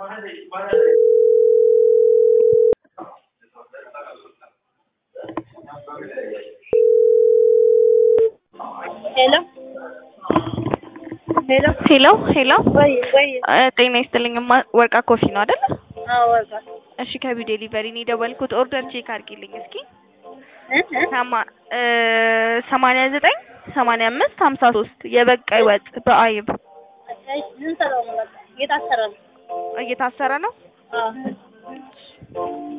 ሄሎ ሄሎ ሄሎ ሄሎ ወይ ወይ እ ጤና ይስጥልኝ እማ ወርቃ ኮፊ ነው አይደል? አዎ ወርቃ እሺ ከቢው ዴሊቨሪ ነው የደወልኩት። ኦርደር ቼክ አድርጊልኝ እስኪ እ እ ሰማ እ ሰማንያ ዘጠኝ ሰማንያ አምስት ሀምሳ ሶስት የበቀይ ወጥ በአይብ እሺ ምን ሰራው ነው በቃ እየታሰረ ነው እየታሰረ ነው። አዎ